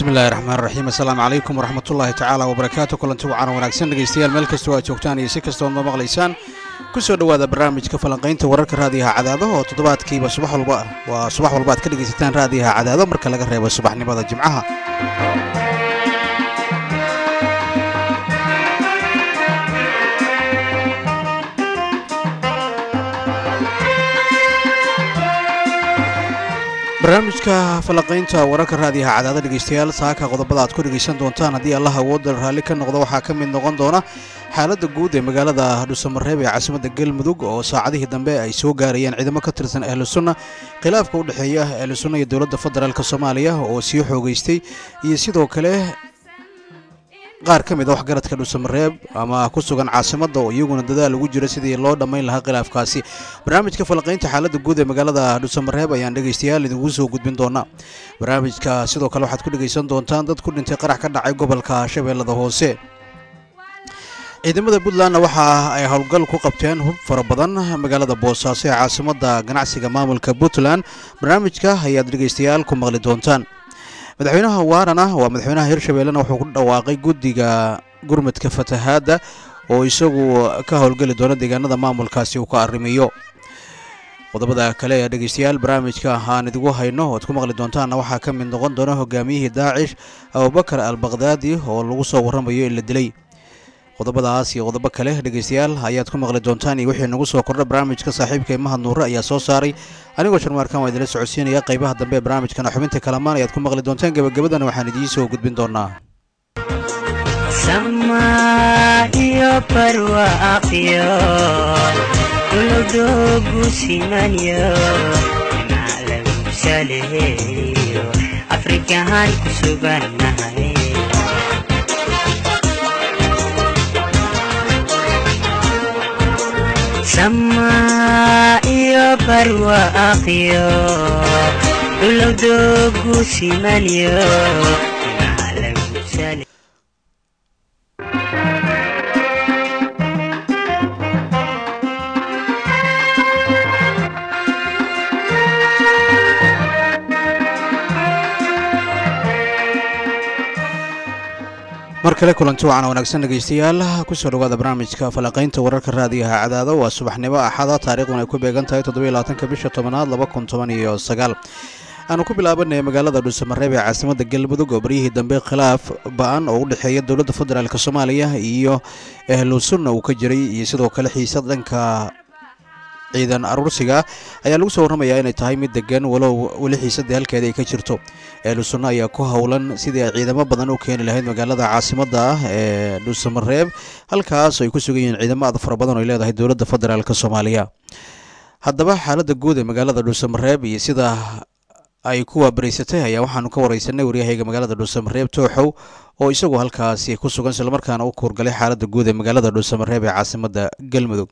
bismillahi raxmaan raxiim assalaamu calaykum waraxmatullaahi tacaala wabarakaatu kulanti wacaana wanaagsan dhegaystayaal meel kastoo aad joogtaan iyo si kastood ma maqlaysaan ku soo dhowaada barnaamijka falanqaynta wararka raadiyaha cadaado oo toddobaadkiiba subax walba waa subax walba aad ka dhegaysataan raadiyaha cadaado marka laga reebo subaxnimada jimcaha barnaamijka falanqaynta wararka raadiyaha cadaada dhegaystayaal saaka qodobada aad ku dhegaysan doontaan haddii allah awoodda raalli ka noqdo waxaa ka mid noqon doona xaaladda guud ee magaalada dhuusamareeb ee caasimadda galmudug oo saacadihii dambe ay soo gaarayeen ciidamo ka tirsan ahlu sunna khilaafka u dhexeeya ahlu sunna iyo dowladda federaalk soomaaliya oo sii xoogeystay iyo sidoo kale qaar ka mid a waxgaradka dhuusamareeb ama ku sugan caasimadda oo iyaguna dadaal ugu jira sidii loo dhammayn lahaa khilaafkaasi barnaamijka falanqaynta xaaladda guud ee magaalada dhuusamareeb ayaan dhegaystayaal idingu soo gudbin doonaa barnaamijka sidoo kale waxaad ku dhegaysan doontaan dad ku dhintay qarax ka dhacay gobolka shabeellada hoose ciidamada puntlandna waxa ay howlgal ku qabteen hub fara badan magaalada boosaaso ee caasimadda ganacsiga maamulka puntland barnaamijka ayaad dhegaystayaal ku maqli doontaan madaxweynaha waarana waa madaxweynaha hirshabeellena wuxuu ku dhawaaqay guddiga gurmudka fatahaadda oo isagu ka howlgeli doona deegaanada maamulkaasi uu ka arrimiyo qodobada kale ee dhegaystayaal barnaamijka aan idigu hayno oad ku maqli doontaanna waxaa ka mid noqon doona hogaamiyihii daacish abubakar al bakdaadi oo lagu soo warramayo in la dilay qodobadaas iyo qodobo kale dhegaystayaal ayaad ku maqli doontaan iyo wixii nagu soo kordha barnaamijka saaxiibka mahad nuure ayaa soo saaray anigoo sharmaarkan waa idinla socodsiinaya qaybaha dambe ee barnaamijkana xubinta kalamaan ayaad ku maqli doontaan gebagabadana waxaan idiin soo gudbin doonaa iyo barwaaqyo dowladoogu simanyo lagu saleeyo afrikahan ku sugannahay sama iyo barwaaqyo dowladoogu simanyo lagu saleeyo mar kale kulanti wacan wanaagsan dhegaystayaal kusoo dhowaada barnaamijka falanqaynta wararka raadiyaha cadaado waa subaxnimo axada taariikhdun ay ku beegan tahay toddobaiylabaatanka bisha tobanaad laba kun toban iyo sagaal aanu ku bilaabanay magaalada dhuusamareeb ee caasimadda galmudug oo baryihii dambe khilaaf ba-an oo u dhexeeya dowladda federaalk soomaaliya iyo ahlu sunna uu ka jiray iyo sidoo kale xiisad dhanka ciidan aruursiga ayaa lagu soo warramayaa inay tahay mid degan walow weli xiisadii halkeeda ay ka jirto ehlu sunno ayaa ku howlan sidii ay ciidamo badan u keeni lahayd magaalada caasimadda ah ee dhuusamareeb halkaas ay ku sugan yihiin ciidamo aad fara badan oo ay leedahay dowladda federaalk soomaaliya haddaba xaaladda guud ee magaalada dhuusamareeb iyo sida ay ku waabaraysatay ayaa waxaanu ka wareysanay waryahayga magaalada dhuusamareeb tooxow oo isagu halkaasi ku sugan islamarkaana u kuurgalay xaaladda guud ee magaalada dhuusamareeb ee caasimadda galmudug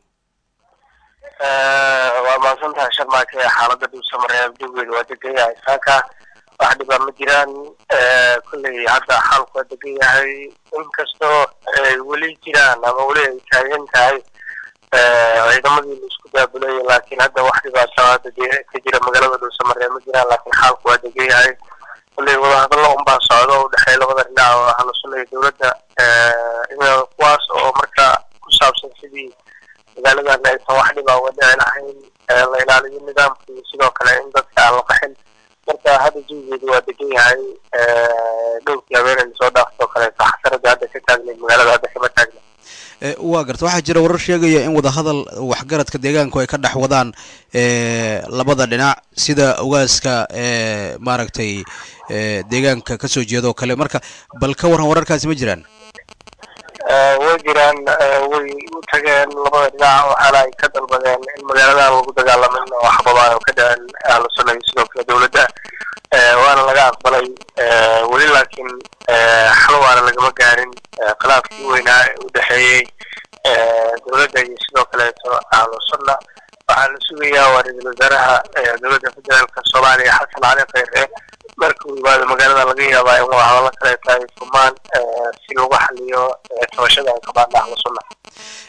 waa mahadsan tahay sharmaake xaalada dhuusamareeb dawgeeda waa degan yahay saaka wax dhibaa ma jiraan kolley hadda xaalku waa degan yahay inkastoo ay weli jiraan ama weli ay taagan tahay ciidamadii la isku daabulaya laakiin hadda wax dhibaato hadda ka jira magaalada dhuusamareeb ma jiraan laakiin xaalku waa degan yahay kolley wadahadallo unbaa socdo u dhexeeya labada dhinac oo ahlu sunna iyo dowladda kuwaas oo marka ku saabsan sidii magaaladan aysan wax dhibaa uga dhici lahayn la ilaaliyo nidaamka iyo sidoo kale in dadka aan la qaxin marka hadda jawigeedu waa degan yahay dhowrkii habeenay lasoo dhaaftoo kaleeto xasaradii hadda ka taagnayd magaalada hadda kama taagna waa garta waxaa jira warar sheegaya in wadahadal waxgaradka deegaanku ay ka dhex wadaan labada dhinac sida ogaaska maaragtay deegaanka kasoo jeeda oo kale marka bal ka waran wararkaasi ma jiraan way jiraan way u tageen labada dhinac waxaana ay ka dalbadeen in magaaladan lagu dagaalamin oo xababaan oo ka dhaceen ahlu sunna iyo sidoo kale dowladda waana laga aqbalay weli laakiin xal waana lagama gaarin khilaafkii weynaa ee u dhexeeyey dowladda iyo sidoo kaleeto ahlu sunna waxaa la sugayaa waa ra-iisul wasaaraha dowladda federaalka soomaaliya xasan cali kheyre marka uu yimaado magaalada laga yaabaa in wadahadallo kaleeto ay furmaan si lagu xaliyo tabashada ay qabaan ahlu sunna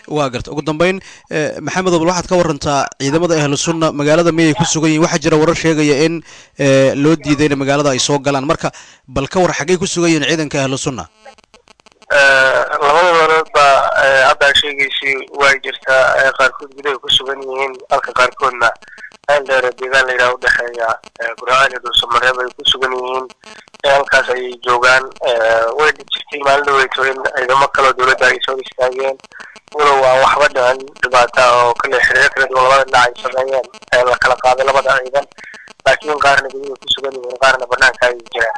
waa garta ugu dambeyn eh, maxamed obal waxaad ka warantaa ciidamada ahlu sunna magaalada miyay ku sugan yihiin waxaa jira warar sheegaya in eh, loo diiday in magaalada ay soo galaan marka bal ka war xaggay ku sugan yihiin ciidanka ahlu sunna labada meeloodba hadda sheegaysay way jirtaa ee qaarkood gudaha ku sugan yihiin halka qaarkoodna meel dheer ee deegaan la yidhaha udhexeeya gurcaan iyo dhuusamareeb ay ku sugan yihiin ee halkaas ayay joogaan way jirtay maalin dhaweyto in ciidamo kaloo dowladda ay soo istaageen walow waa waxba dhicin dhibaata oo kale xiriir kala duwan labada dhinac ay sameeyeen ee la kala qaaday labada ciidan laakiin qaarna gudaha ku sugan yihiin qaarna banaanka ayay jiraan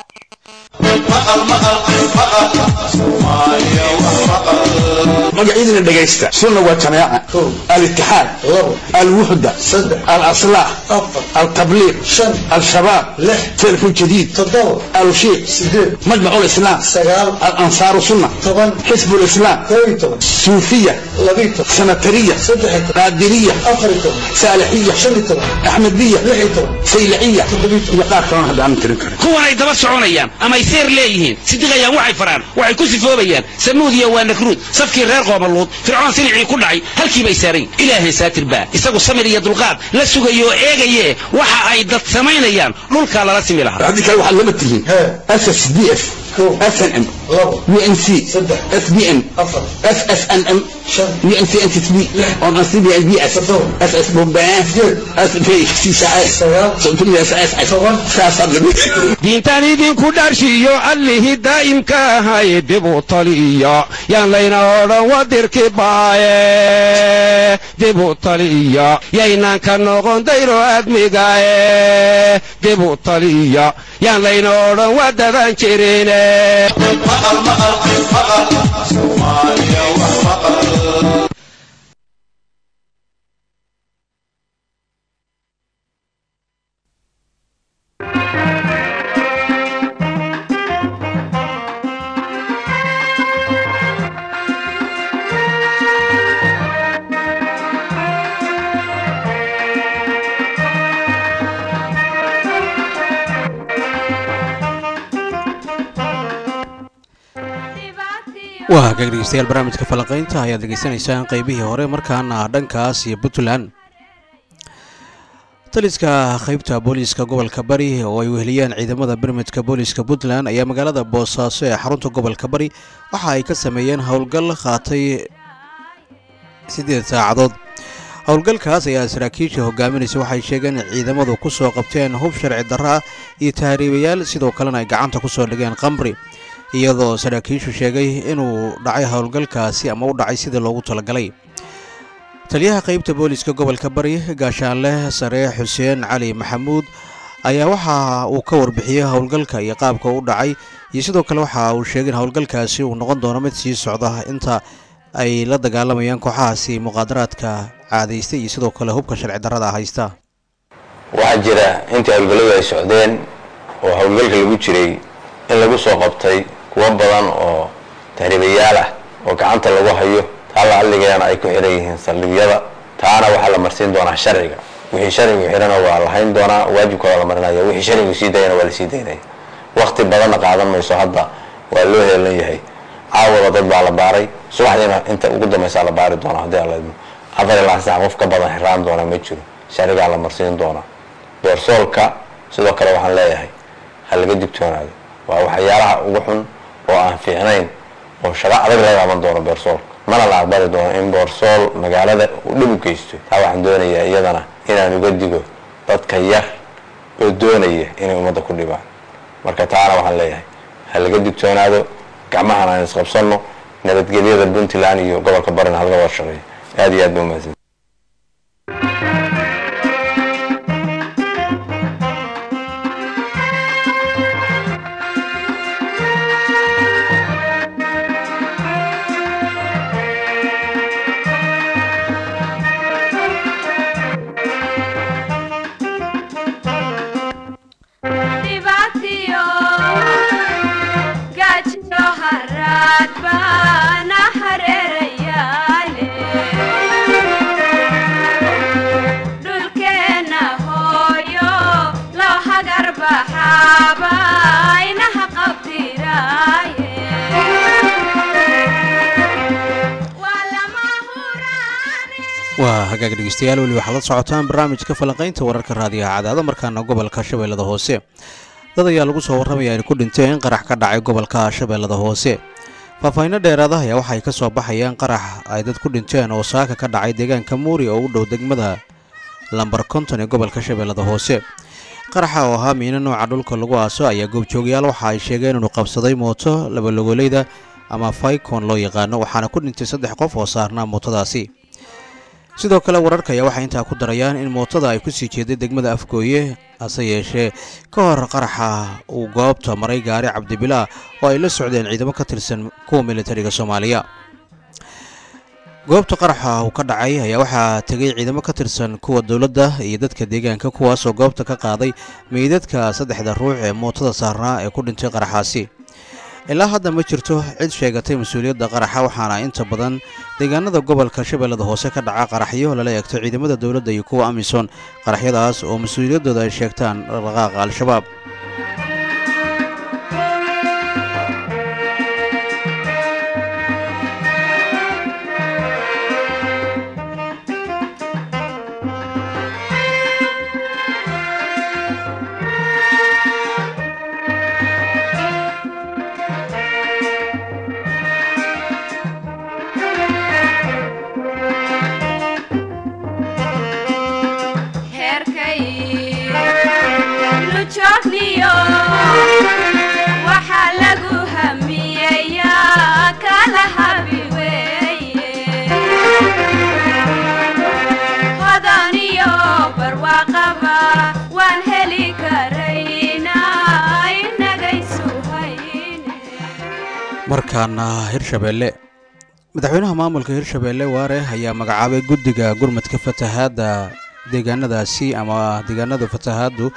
magacyadina dhegaysta sunna waa jamaaca alitixaad alwuxda alaslaah altabliiq al-shabaab telefon jadiid alushiiq majmac lislaam alansaaru sunna xisb lislaam suufiya sanatariya qaadiriya saalixiya axmediya sayliciya iyo qaar kalona hadda aanan tirin karin kuwan ay daba soconayaan ama ay seer leeyihiin sidiqayaan waxay faraan waxay ku sifoobayaan samuud iyo waa nakruud safkii reer qoomaluud fircoon silicii ku dhacay halkiibay saarayn ilaahay saatir baa isagu samir iyo dulqaad la sugayo oo eegaye waxa ay dad samaynayaan dhulkaa lala simi lahaa haddii kale waxaad lama tihiin ssdf snm unc sbn ssnm diintaan idinku dharshiyo allihii daa'imka ahay dib u taliya yaan layna odhan wadirki baaye dib u taliya yaynaan ka noqon dayro admigaye dib u taliya yaan layna odhan wadadan jirine waa hagaag dhegeystayaal barnaamijka falanqaynta ayaad degeysanaysaan qeybihii hore markaana dhankaas iyo puntland taliska qaybta booliiska gobolka bari oo ay weheliyeen ciidamada birmidka booliiska puntland ayaa magaalada boosaaso ee xarunta gobolka bari waxa ay ka sameeyeen howlgal qaatay siddeed saacadood howlgalkaas ayaa saraakiisha hogaaminaysa waxay sheegeen in ciidamadu ku soo qabteen hub sharci darro ah iyo tahriibayaal sidoo kalena ay gacanta ku soo dhigeen qamri iyadoo saraakiishu sheegay inuu dhacay howlgalkaasi ama u dhacay sidii loogu talagalay taliyaha qaybta booliiska gobolka bari gaashaanle sare xuseen cali maxamuud ayaa waxa uu ka warbixiyey howlgalka iyo qaabka u dhacay iyo sidoo kale waxa uu sheegay in howlgalkaasi uu noqon doono mid sii socda inta ay la dagaalamayaan kooxahaasi muqaadaraadka caadaystay iyo sidoo kale hubka sharci darrada haysta waxaa jira intii howlgalladu ay socdeen oo howlgalka lagu jiray in lagu soo qabtay kuwo badan oo tahriibayaal ah oo gacanta lagu hayo taa la alligeena ay ku xihan yihiin saldhigyada taana waxaa la marsiin doonaa sharciga wixii sharcigu xidhana waa la hayn doonaa waajibkooda la marinaya wixii sharcigu sii dayana waa la sii daynaya wakti badanna qaadan mayso hadda waa loo heelan yahay caawada dad baa la baaray subaxdiina inta ugu dambaysaa la baari doonaa haddii alla idmo afar ilaa sax qof ka badan xiraan doona ma jiro sharcigaa la marsiin doonaa doorsoolka sidoo kale waxaan leeyahay ha laga digtoonaado waa waxyaalaha ugu xun oo aan fiicnayn oo shaqo adag laga qaban doono beersoolka mana la aqbali doono in boorsool magaalada uu dhib u geysto taa waxaan doonayaa iyadana inaan uga digo dadka yar oo doonaya inay ummadda ku dhibaan marka taana waxaan leeyahay ha laga digtoonaado gacmahan aan isqabsanno nabadgelyada puntland iyo gobolka barina halaga wada shaqeeyo aad iyo aad ba umahadsan dhibaatiyo gaajiyo haraad baana hareerayaale hagaag dhegeystayaal weli waxaad la socotaan barnaamijka falanqaynta wararka raadiyaha cadaado markaana gobolka shabeellada hoose dad ayaa lagu soo warramaya in ku dhinteen qarax ka dhacay gobolka shabeellada hoose faahfaahinno dheeraada ayaa waxay ka soo baxayaan qarax ay dad ku dhinteen oo saaka ka dhacay deegaanka muuri oo u dhow degmada lambar konton ee gobolka shabeellada hoose qaraxa oo ahaa miino nooca dhulka lagu aaso ayaa goobjoogayaal waxa ay sheegeen inuu qabsaday mooto labalogoleyda ama faykon loo yaqaano waxaana ku dhintay saddex qof oo saarnaa mootadaasi sidoo kale wararka ayaa waxay intaa ku darayaan in mootada ay kusii jeeday degmada afgooye hase yeeshee ka hor qaraxa uu goobta maray gaari cabdibilaa oo ay la socdeen ciidamo ka tirsan kuwa militariga soomaaliya goobta qaraxa uu ka dhacay ayaa waxaa tegay ciidamo ka tirsan kuwa dowladda iyo dadka deegaanka kuwaasoo goobta ka qaaday meydadka saddexda ruux ee mootada saarnaa ee ku dhintay qaraxaasi ilaa hadda ma jirto cid sheegatay mas-uuliyadda qaraxa waxaana inta badan deegaanada gobolka shabeellada hoose ka dhaca qaraxyo lala eegto ciidamada dowladda iyo kuwa amisom qaraxyadaas oo mas-uuliyaddooda ay sheegtaan dhaqdhaqaaqa al-shabaab heerkay lujoogniyo waxaa lagu hamiyeyaa kala habi weeye hodaniyo barwaaqaba waan heli karaynaa inagaysu hayne markaana hirshabeelle madaxweynaha maamulka hirshabeelle waare ayaa magacaabay guddiga gurmadka fatahaadda deegaanadaasi ama deegaanada fatahaaddu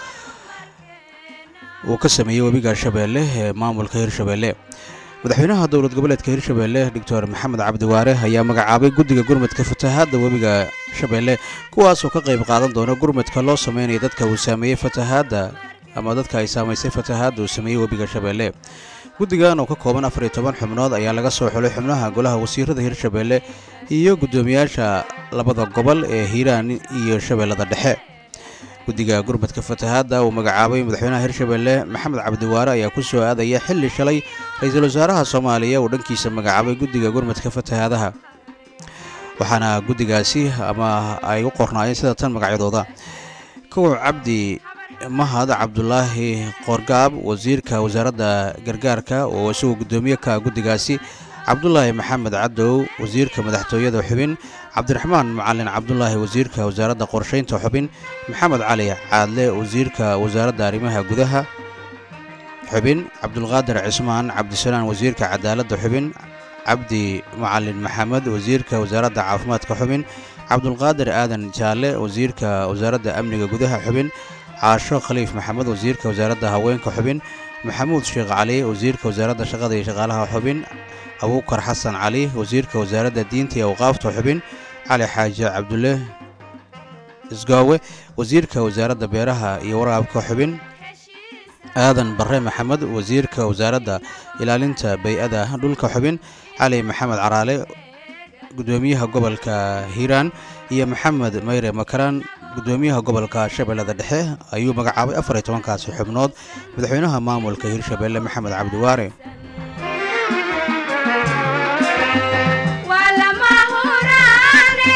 uu ka sameeyey webiga shabeelle ee maamulka hirshabeelle madaxweynaha dowlad goboleedka hirshabeelle doctor maxamed cabdiwaare ayaa magacaabay guddiga gurmadka fatahaadda webiga shabeelle kuwaasoo ka qayb qaadan doona gurmadka loo sameynaya dadka uu saameeyey fatahaadda ama dadka ay saamaysay fatahaadda uu sameeyey webiga shabeelle guddigan oo ka kooban afar iyo toban xubnood ayaa laga soo xulay xubnaha golaha wasiirada hirshabeelle iyo guddoomiyaasha labada gobol ee hiiraan iyo shabeellada dhexe guddiga gurmadka fatahaadda uu magacaabay madaxweynaha hirshabeelle maxamed cabdiwaare ayaa ku soo aadaya xilli shalay ra-iisul wasaaraha soomaaliya uu dhankiisa magacaabay guddiga gurmadka fatahaadaha waxaana guddigaasi ama ay u qornaayeen sida tan magacyadooda kow cabdi mahad cabdulaahi qoorgaab wasiirka wasaaradda gargaarka oo isagoo guddoomiye ka guddigaasi cabdulaahi maxamed cadow wasiirka madaxtooyada xubin cabdiraxmaan macalin cabdulaahi wasiirka wasaaradda qorshaynta xubin maxamed cali caadle wasiirka wasaaradda arrimaha gudaha xubin cabdulqaadir cismaan cabdisalaan wasiirka cadaaladda xubin cabdi macalin maxamed wasiirka wasaaradda caafimaadka xubin cabdulqaadir aadan jaalle wasiirka wasaaradda amniga gudaha xubin caasho khaliif maxamed wasiirka wasaaradda haweenka xubin maxamuud sheekh cali wasiirka wasaaradda shaqada iyo shaqaalaha xubin abuukar xasan cali wasiirka wasaaradda diinta iyo awqaafta xubin cali xaaji cabdulle isgoowe wasiirka wasaaradda beeraha iyo waraabka xubin aadan barre maxamed wasiirka wasaaradda ilaalinta bay-ada dhulka xubin cali maxamed caraale guddoomiyaha gobolka hiiraan iyo maxamed mayre makaraan guddoomiyaha gobolka shabeellada dhexe ayuu magacaabay afar iyo tobankaasi xubnood madaxweynaha maamulka hirshabeelle maxamed cabdiwaare waa lama huraane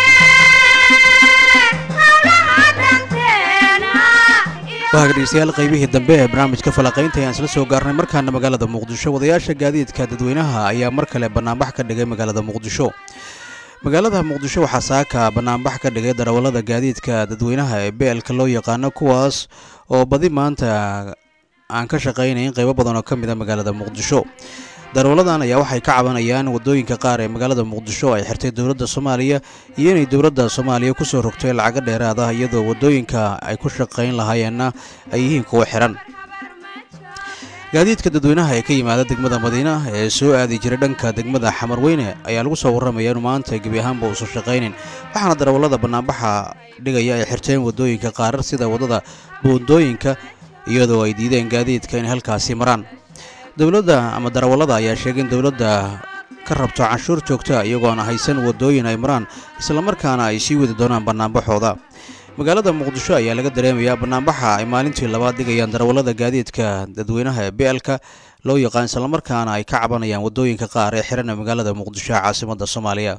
hawlaha danteena waa dhegeystayaal qaybihii dambe ee barnaamijka falaqaynta ayaan isla soo gaarnay markaana magaalada muqdisho wadayaasha gaadiidka dadweynaha ayaa mar kale bannaanbax ka dhigay magaalada muqdisho magaalada muqdisho waxaa saaka bannaanbax ka dhigay darawallada gaadiidka dadweynaha ee beelka loo yaqaano kuwaas oo badi maanta aan ka shaqaynayn qaybo badan oo ka mid a magaalada muqdisho darawaladan ayaa waxay ka cabanayaan waddooyinka qaar ee magaalada muqdisho ay xirtay dowladda soomaaliya iyo inay dowladda soomaaliya ku soo rogtay lacago dheeraad ah iyadoo waddooyinka ay ku shaqayn lahaayeenna ay yihiin kuwo xiran gaadiidka dadweynaha ee ka yimaada degmada madiina ee soo aadi jiray dhanka degmada xamarweyne ayaa lagu soo warramaya inu maanta gebi ahaanba uusan shaqaynin waxaana darawallada bannaanbaxa dhigaya ay xirteen waddooyinka qaarar sida waddada buundooyinka iyadoo ay diideen gaadiidka inay halkaasi maraan dowladda ama darawallada ayaa sheegay in dowladda ka rabto canshuur joogta iyagoona haysan waddooyin ay maraan islamarkaana ay sii wadi doonaan bannaanbaxooda magaalada muqdisho ayaa laga dareemayaa bannaanbaxa ay maalintii labaad dhigayaan darawallada gaadiidka dadweynaha ee beelka loo yaqaan islamarkaana ay ka cabanayaan waddooyinka qaar ee xiran ee magaalada muqdisho ee caasimadda soomaaliya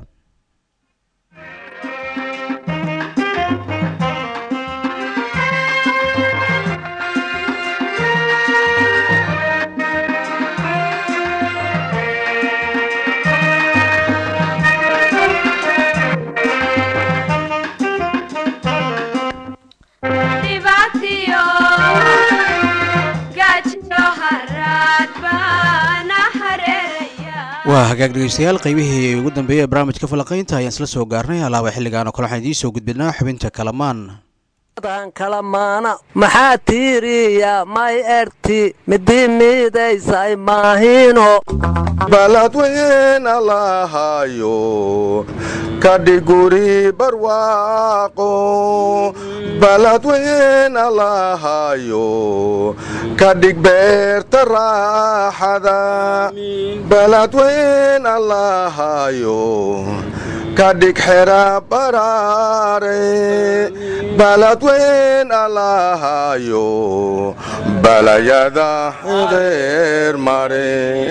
dhibaatiyo gaajiyo haraad baana hareeraya waa hagaag dhegeystayaal qaybihii ugu dambeeyey ee barnaamijka falaqaynta ayaan isla soo gaarnay alaaba xilligaan oo kale waxaan idiin soo gudbinaa xubinta kalamaan dan kalamaana maxaa tiiriya may erti midii miidaysay maahino baladweyn allahayo kadhiguri barwaaqo baladweyn allahayo kadhig beerta raaxada baladweyn allahayo kadhig xera baraare baladweyn allahayo balayada reer mare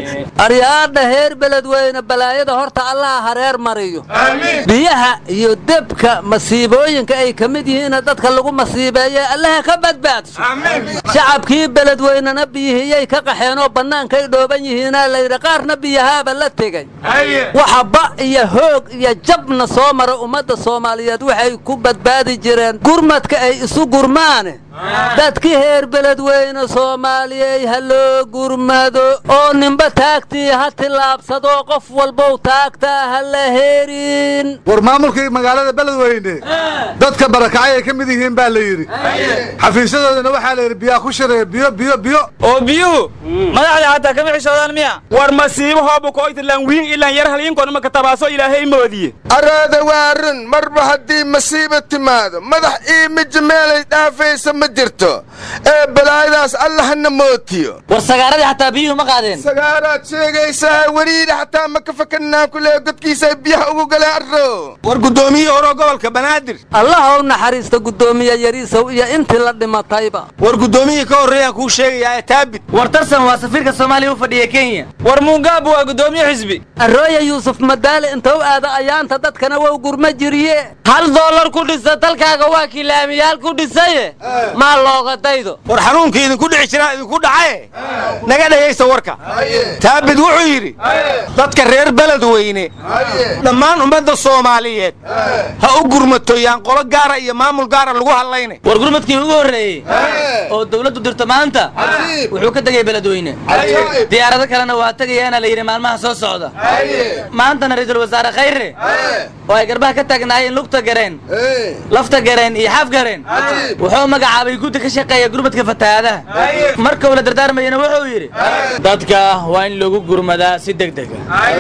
aryaadha heer beledweyne balaayada horta allaha hareer mariyo biyaha iyo debka masiibooyinka ay ka mid yihiina dadka lagu masiibeeye allaha ka badbaadso shacabkii beledweynena biyihiyay ka qaxeenoo bannaankay dhooban yihiinaa layidhi qaarna biyahaaba la tegey waxa ba iyo hoog iyo jabna soo mara ummadda soomaaliyeed waxay ku badbaadi jireen gurmadka ay isu gurmaane dadkii heer beledweyne soomaaliyey ha loo gurmado oo ninba taagtii ha tillaabsadoo qof walbow taagtaa ha la herin war maamulkii magaalada beledweyne dadka barakacay ay ka mid yihiin baa la yidhi xafiisyadoodana waxaa la yidhi biyaa ku shareeya biyo biyo biyo oo biyuhu madaxda hataa kama xishoodaan miya war masiibo hoobu koytilan wiin ilan yar haliinkoonima katabaaso ilaahay moodiye araada waa run marba haddii masiiba timaado madax ii mija meelay dhaafaysa ma jirto ee balaayadaas allahna mootiyo war sagaaradii xataa biyuhu ma qaadeen sagaaraad sheegaysaa weliidha xataa ma ka fakanaa kulee godkiisa biyaha ugu galeen arro war guddoomiyihii hore gobolka banaadir allah u naxariista guddoomiye yariisow iyo intii la dhimatayba war guddoomiyihii ka horreeyaan kuu sheegayaa ee taabit war tarsan waa safiirka soomaaliya u fadhiya kenya war muungaabu waa guddoomiye xisbi arooya yuusuf madaale inta u aada ayaanta dadkana wow gurma jiriye hal doolar ku dhisa dalkaaga waa kilaamiyaal ku dhisaye maa looga daydo war xanuunkii idinku dhici jiraa idinku dhacaye naga dhegaysta warka taabit wuxuu yidhi dadka reer beledweyne dhammaan ummadda soomaaliyeed ha u gurmatoyaan qolo gaara iyo maamul gaara lagu hadlayna war gurmadkii ugu horreeyey oo dawladdu dirto maanta wuxuu ka tegay beledweyne diyaarado kalena waa tegayaana la yidhi maalmaha soo socda maantana ra'iisul wasaare khayre oo ay garbaha ka taagnaayeen lugta gareen lafta gareen iyo xaf gareen wuxuu magacaabay guddi ka shaqeeya gurmadka fatahaadaha marka uu la dardaarmayana wuxuu yidhi dadka waa in lagu gurmadaa si degdega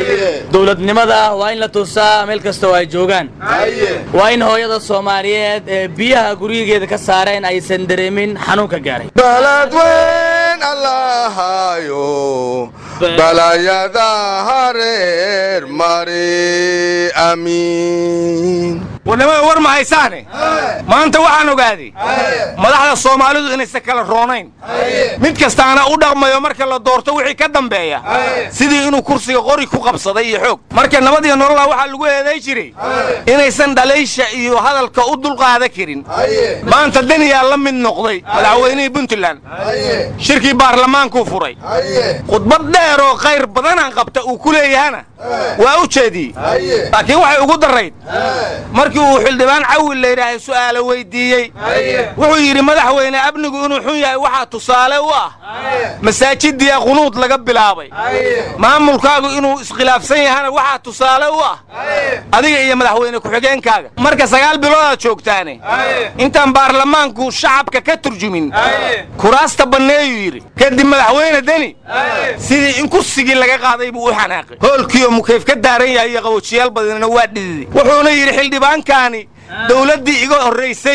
dowladnimada waa in la tusaa meel kasta oo ay joogaan waa in hooyada soomaaliyeed ee biyaha guryigeeda ka saareen aysan dareemin xanuunka gaaray baladweyn allahayo balayada hareer mari amiin warnimada war ma haysaane maanta waxaan ogaaday madaxda soomaalidu inaysan kala roonayn mid kastaana u dhaqmayo marka la doorto wixii ka dambeeya sidii inuu kursiga qori ku qabsaday iyo xoog marka nabad iyo nolola waxaa lagu eeday jiray inaysan dhalaysha iyo hadalka u dulqaada karin maanta daniyaa la mid noqday madaxweynihii puntland shirkii baarlamaankuu furay khudbad dheer oo khayr badanaan qabta uu ku leeyahana waa u jeediyey laakiin waxay ugu darayd markii uu xildhibaan cawil layidhaahay su'aalo weydiiyey wuxuu yidhi madaxweyne amnigu inuu xun yahay waxaa tusaale u ah masaajidiya qunuud laga bilaabay maamulkaagu inuu iskhilaafsan yahana waxaa tusaale u ah adiga iyo madaxweyne ku-xigeenkaaga marka sagaal biloodaad joogtaane intaan baarlamaanku shacabka ka turjumin kuraasta banneeyuu yidhi kadib madaxweyne deni sidii in kursigii laga qaaday buu u xanaaqay hoolkiioo mukayf ka daaran yahay iyo qaboojiyaal badanina waa dhididay wuxuuna yidhi xildhibaankaani dawladdii iga horraysay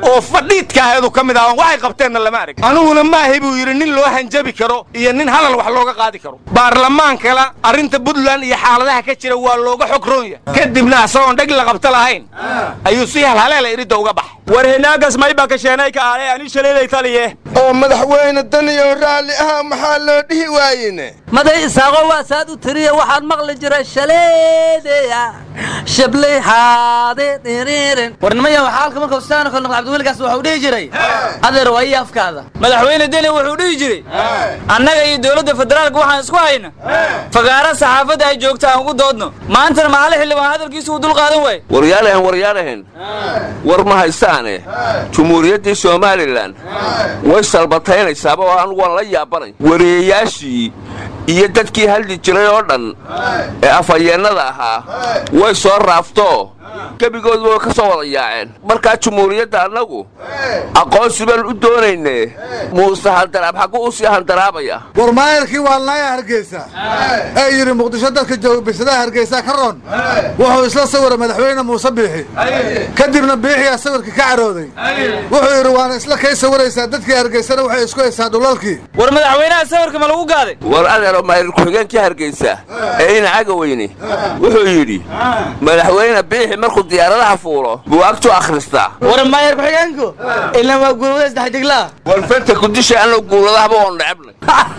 oo fadhiidka aheedu ka mid ahaan waxay qabteenna lama arag aniguna maahay buu yidhi nin loo hanjabi karo iyo nin hadal wax looga qaadi karo baarlamaankana arrinta puntland iyo xaaladaha ka jira waa looga xog roon yahay kadibna asagoon dheg la qabta lahayn ayuu si halhaleela iridda uga baxay war hinaagas mayba kasheenay ka aalay ani shaleeday taliye oo madaxweyne daniyo raalli ah maxaa loo dhihi waayene maday isaaqo waa saad u tiriya waxaan maqli jiray shaleedeya shablay haade dhiriirin warnimaya waxaa halka markuu sidaano kale noqdo cabdiweligaas wuxuu dhihi jiray adeer waa ii afkaada madaxweyne deni wuxuu dhihi jiray annaga iyo dowladda federaalka waxaan isku hayna fagaara saxaafadda ay joogta aan ugu doodno maantana maali xildhibaan hadalkiisu uu dul qaadan waay waryaalahan waryaalahan war ma haystaane jumhuuriyaddii somalilan way salbataynaysaaba oo anugu waan la yaabanay wareeyayaashii iyo dadkii hadli jiray oo dhan ee afhayeennada ahaa way soo raaftoo gebigoodu way ka soo wada yaaceen markaa jumhuuriyadda annagu aqoonsi baan u doonayne muuse handaraab xagguu u sii handaraabaya war maayarkii waalnaaya hargeysa ee yidhi muqdisho dadka jooga bisadaha hargeysa ka roon wuxuu isla sawiray madaxweyne muuse biixi kadibna biixiyaa sawirka ka carooday wuxuu yidhi waana isla kay sawiraysaa dadkii hargeysana waxay isku haysaa dhulalkii war madaxweynaha sawirka ma lagu gaaday war adeero maayir ku-xigeenkii hargeysa ee ina caga weyne wuxuu yidhi madaxweyne biixi markuu diyaaradaha fuulo buu agtu akhristaa war maayar ku-xigeenku ilaa waa guulwada saddex diglaa war fanta kudisha anna guuladahaba oon necebnay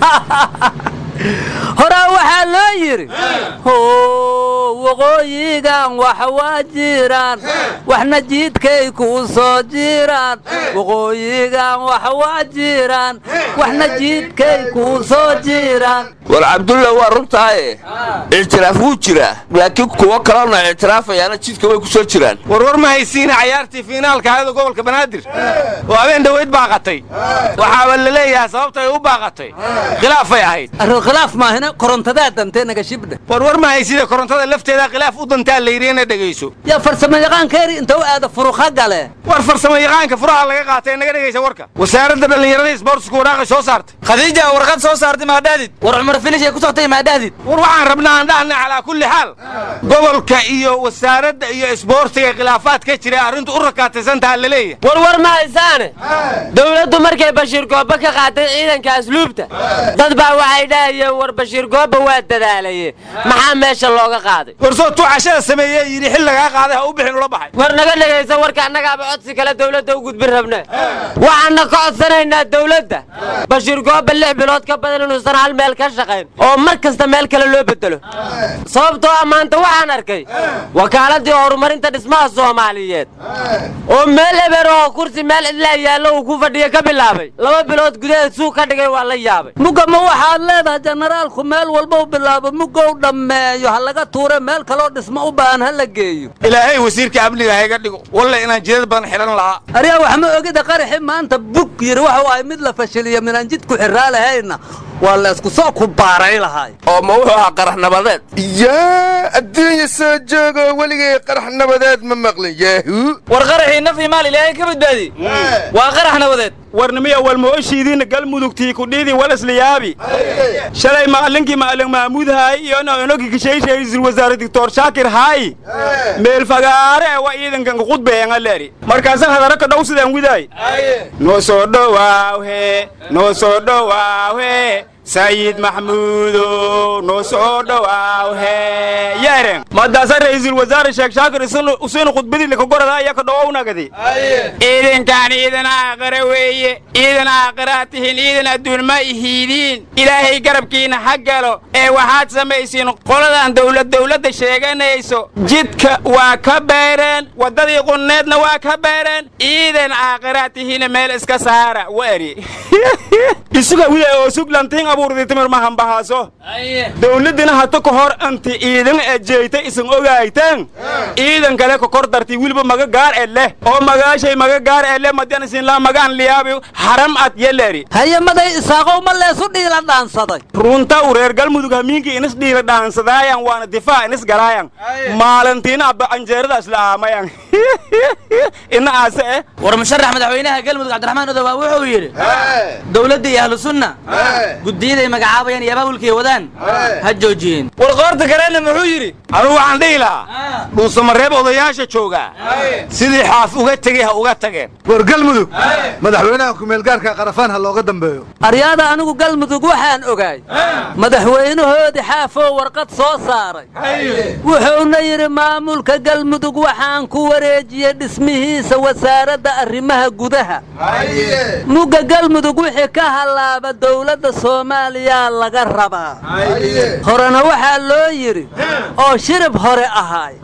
horaa waxaa loo yidhi how waqooyigan wax waa jiraan waxna jiidkay kuu soo jiraan waqooyigan wax waa jiraan waxna jiidkay kuu soo jiraan war cabdulla waa runtaaye ictiraaf wuu jiraa laakiin kuwo kalena ictiraafayaana jidka way ku soo jiraan warwar ma haysiina cayaartii fiinaalka ahayda gobolka banaadir oo habeen dhoweyd baaqatay waxaaba la leeyahay sababta ay u baaqatay khilaafay ahayd khilaaf maahina korontadaa dantee naga shibdhe warwar ma haysida korontada lafteeda khilaaf u dantaa la yidhi ina dhegayso yaa farsamo yaqaankeeri inta u aada furuqa gale war farsamo yaqaanka furaha laga qaatay naga dhegaysa warka wasaaradda dhallinyarada isboortsku waraaqay soo saartay khadiija warqad soo saartay maadhaadid war cumar finish ay ku soctay maadhaadid war waxaan rabnaa aan dhahna calaa kulli xaal gobolka iyo wasaaradda iyo isboortiga khilaafaad ka jira arrintu u rakaataysantaha la leeyahay warwar ma haysaane dowladdu markay bashiir gooba ka qaatay ciidanka asluubta dad baa waxay dhahayeen war bashiir gooba waa dadaalaye maxaa meesha looga qaaday warsoo tuu cashada sameeyey yidhi xil lagaa qaaday ha u bixin ula baxay war naga dhegaysa warka annagaaba codsi kale dowladda u gudbin rabne waxaanna ka codsanaynaa dowladda bashiir gooba lix bilood ka badan inuusan hal meel ka shaqayn oo mar kasta meel kale loo bedelo sababtoo ah maanta waxaan arkay wakaaladii horumarinta dhismaha soomaaliyeed oo meel eber oo kursi meel cidlaa yaallo uu ku fadhiya ka bilaabay laba bilood gudaheed suuq ka dhigay waa la yaabay mugga ma waxaad leedahay jenaraalku meel walba u bilaabo muggow dhammeeyo ha laga tuure meel kaloo dhismo u baahan ha la geeyo ilaahay wasiirka amniga hayga dhigo walle inaan jidad badan xidhan lahaa aryaa wax ma ogida qaraxi maanta bug yidhi waxuu ahay mid la fashiliyo minaan jidku xirraa lahayna waa la isku soo ku baaray lahaay oo ma wuxuu ahaa qarax nabadeed yaa adduunya soo joogoo weligay qarax nabadeed ma maqlin yaahu war qaraxii naf iyo maal ilaahay ka badbaadi waa qarax nabadeed warnimiya walmooshiidiina galmudugtii kudhiidii walasliyaabi shalay maalinkii maalin maamuudhaay iyo onogi kishayshay ra'iisul wasaare doctor shaakir haay meel fagaare ee waa ciidankan kuqudbeeanga leeri markaasan hadara ka dhow sidaan widaay noo soo dhowaawhe noo soo dhowaawhe sayid maxmuudo noo soo dhowaawhe yeeren madaasa ra'iisul wasaare sheekh shaakir usiinu khudbadii lakagorada ayaa ka dhowownagadi ciidankaan ciidan aaqara weeye ciidan aaqaraa tihin ciidan adduun ma ihiidiin ilaahay garabkiina ha galo ee waxaad samaysiin qoladan dowlad dowladda sheeganayso jidka waa ka beereen waddadii qunneedna waa ka beereen ciidan aaqaraa tihiina meel iska saara wari isuga wida oo suglantiin abuurdi timir mahanbahaaso dowladdina hata ka hor anti ciidan ejeyta isan ogaayteen ciidan kale ka kor darti wiliba maga gaar e leh oo magaashay maga gaar e leh madian isinlaa magaan liyaabi haram ad yeleri haye maday isaaqow ma leesu dhiila dhaansaday runta u reer galmudug hamiinkii inis dhiila dhaansadaayan waana difaac inis galaayan maalintiina abba canjeerada isla aamayan ina aase eh war musharax madaxweynaha galmudug cabdiraxmaan odowaa wuxuu yidhi dowladda iyo ahlu sunna guddiyada ay magacaabayaan iyo abaabulka ay wadaan ha joojiyeen war qoorta kalena muxuu yidhi anugu waxaan dhihi lahaa dhuusamareeb odayaasha joogaa sidii xaaf uga tegey ha uga tageen war galmudug madaxweynaha kumeelgaarka qarafaan ha looga dambeeyo aryaada anigu galmudug waxaan ogaay madaxweynahoodii xaafoo warqad soo saaray wuxuuna yidhi maamulka galmudug waxaan ku wareejiyey dhismihiisa wasaaradda arrimaha gudaha mugga galmudug wixii ka hallaaba dowladda soomaaliya laga rabaa horena waxaa loo yidhi oo shirib hore ahaay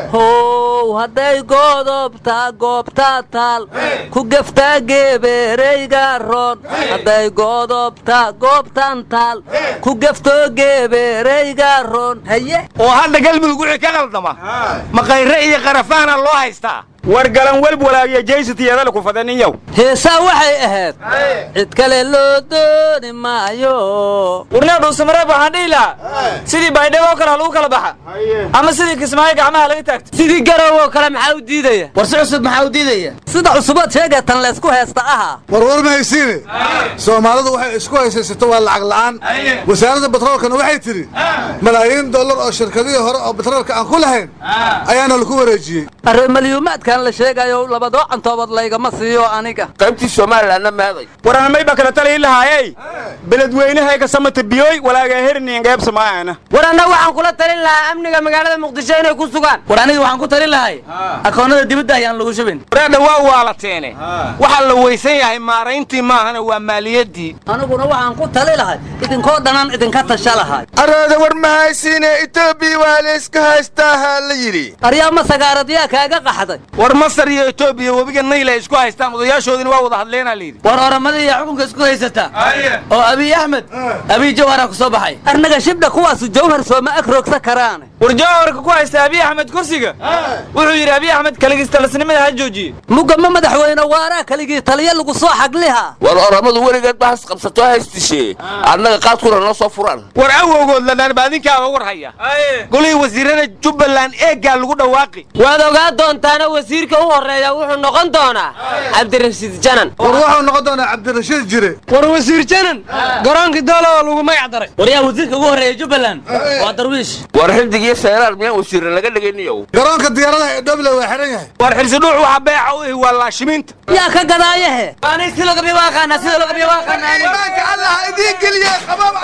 how hadday goodobtaa goobtaa taal ku geftaa geebeereyga roon hadday goodobtaa goobtan taal ku geftoo geebeereyga roon haye oo hadda galmudug wixii ka qaldama maqayre iyo qarafaana loo haystaa war galan welb walaagiya jaysatiyadale ku fadaniyow heesaa waxay ahayd cid kale loo dooni maayo warnaa dhuusamareeb waxaan dhihi lahaa sidii baydhabo oo kale ha lagu kala baxa ama sidii kismaayo gacmaha laga taagto sidii garow oo kale maxaa u diidaya war si cusub maxaa u diidaya sida cusubood sheegee tan laysku heesta ahaa war war ma haysiine soomaalidu waxay isku haysaysato waa lacag la'aan wasaaradda batroolkana waxay tidhi malaayiin dollar oo shirkadihii hore oo batroolka aan ku lahayn ayaana laku wareejiyey arreemalyuumaadkan la sheegayo labadoo cantoobood laygama siiyo aniga qaybtii somalilanna meeday waranamay ba kala talii lahaayey beledweynahayga samata biyoy walaagaa herniin qeybsamaayana war annaga waxaan kula talin lahaa amniga magaalada muqdisho inay ku sugaan war aniga waxaan ku talin lahay akoonnada dibadda ayaan lagu shubin wareedha waa waalateene waxaa la weysan yahay maarayntii maahana waa maaliyaddii aniguna waxaan ku tali lahay idinkoo dhanaan idinka tasha lahay araada war ma haysiine etoobiya waa layska haystaaha la yidhi aryaa ma sagaaradyaa kaaga qaxday war masar iyo etoobiya webiga nayl ay isku haystaan odayaashoodina waa wada hadleenaa layidhi war oramada iyo xukunka isku haysata oo abiy axmed abiy jawhara ku soo baxay arnaga shibdha kuwaasu jawhar sooma agroogsa karaane war jawharka ku haysta abiy axmed kursiga wuxuu yidhi abiy axmed kaligiistalasnimada ha joojiye mugga ma madaxweyne waaraa kaligii taliya lagu soo xagliha war oramadu weligeed ba has qabsato haystishe annaga qaadkuna noo soo furaan war awowgood ladhaan ba adinkaaba war haya golihii wasiirada jubbaland eeggaa lagu dhawaaqi waad ogaa doontaana wasiirka u horreeya wuxuu noqon doonaa cabdirashiid janan war wuxuu noqon doonaa cabdirashiid jire war wasiir janan garoonkii doolo oo lagu magac daray war yaa wasiirka ugu horreeya jubbaland waa darwiish war xildig iyo seeraar miyaan wasiirna laga dhigayniyow garoonka diyaaradaha ee dhoble waa xihan yahay war xirsidhuux waxa beeca u ihi waa laashimiinta yaa ka gadaayahe ani sida lagabiya waa aqaanaa sida lagabiya waa aqaanaa imaanka allah idiin geliye qabaab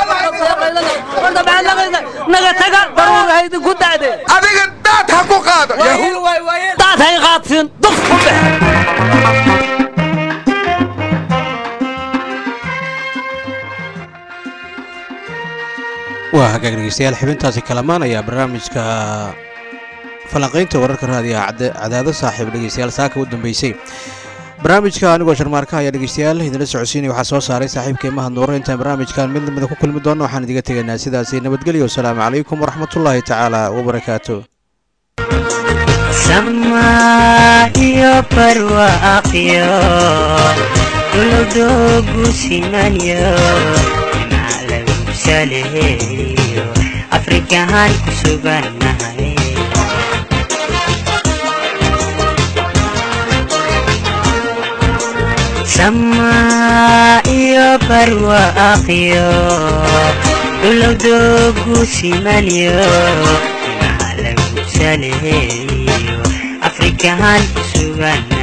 naga taga daruur ha idinku dacdee adiga daad ha ku qaado daad hay qaadsiin duf ku dhex waa hagaag dhegeystayaal xibintaasi kalamaan ayaa barnaamijka falanqaynta wararka raadiyaha cadaado saaxiib dhegeystayaal saaka u dambeysay barnaamijka anigoo sharmaarka ayaa dhegeystayaal idinla socodsiinaya waxaa soo saaray saaxiibkay mahad nuuro intaan barnaamijkan mid lamida ku kulmi doonno waxaan idiga tegaynaa sidaasi nabadgelyo wasalaamu calaykum waraxmatullaahi tacaala wabarakaatu sama iyo barwaaqyo dowladoogu simanyo dhinac lagu saleeyo afrikahan ku sugannahay sama iyo barwaaqyo dowladoogu simanyo dhinac lagu saleeyo afrikahan ku sugan